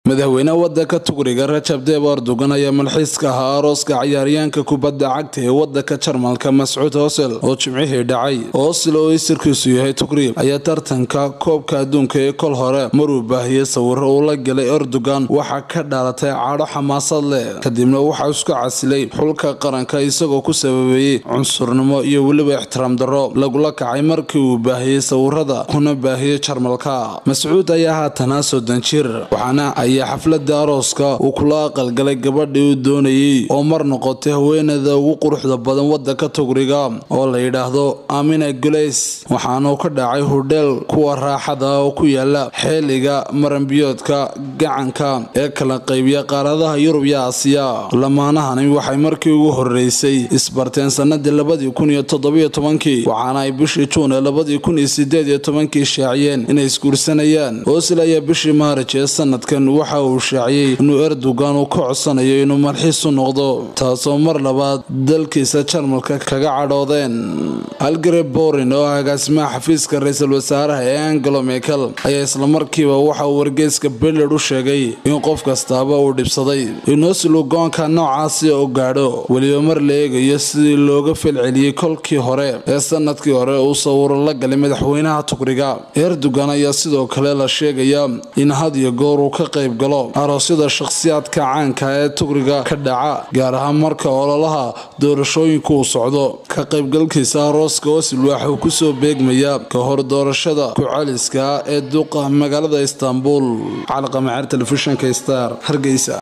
madaxweyne wadanka tugriga rajab deeb erdogan ayaa malxiiska ahaa arooska cayaaryaanka kubadda cagta ee wadanka jarmalka mascuud hosel oo jimcihii dhacay hosel oo isirkiisu yahay tugrib ayaa tartanka koobka adduunka ee kol hore maruu baahiyey sawiro uu la galay erdogan waxaa ka dhalatay cadho xamaasad leh kadibna waxaa isku casilay xulka qaranka isagoo ku sababeeyey cunsurnimo iyo weliba ixtiraam darro lagula kacay markii uu baahiyey sawirada kuna baahiyey jarmalka mascuud ayaa haatanaa soddon jir waxaana ayaa xaflada arooska uu kula aqalgalay gabadhii uu doonayey oo mar noqotay haweenada ugu quruxda badan wadanka tugriga oo la yidhaahdo amina guleys waxaanuu ka dhacay hudheel kuwa raaxada oo ku yaala xeeliga maranbiyoodka gacanka ee kala qaybiya qaaradaha yurub iyo aasiya lamaanahani waxay markii ugu horeysay isbarteen sanadii labadii kun iyo toddobiyo tobankii waxaana ay bishii juun ee labadii kun iyo sideed iyo tobankii shaaciyeen inay isguursanayaan hoosil ayaa bishii maarij ee sanadkan waxa uu shaaciyey inuu erdogan uu ka codsanayo inuu malxiis u noqdo taasoo mar labaad dalkiisa jarmalka kaga cadhoodeen algare borin oo agaasimaha xafiiska ra-iisul wasaaraha ee angelo mekel ayaa islamarkiiba waxa uu wargeyska beled u sheegay in qof kastaaba uu dhibsaday in hosil uu go-aanka noocaasi u gaadho weliba mar la eegayo sidii looga falceliyey kolkii hore ee sanadkii hore uu sawiro la galay madaxweynaha tugriga erdogan ayaa sidoo kale la sheegaya in had iyo goor uu ka qayb galo aroosyada shakhsiyaadka caanka ee tugriga ka dhaca gaar ahaan marka ololaha doorashooyinka uu socdo ka qaybgalkiisa arooska osil waxa uu kusoo beegmaya ka hor doorashada ku-celiska ee duqa magaalada istanbul calaqamaceer telefishinka star hargeysa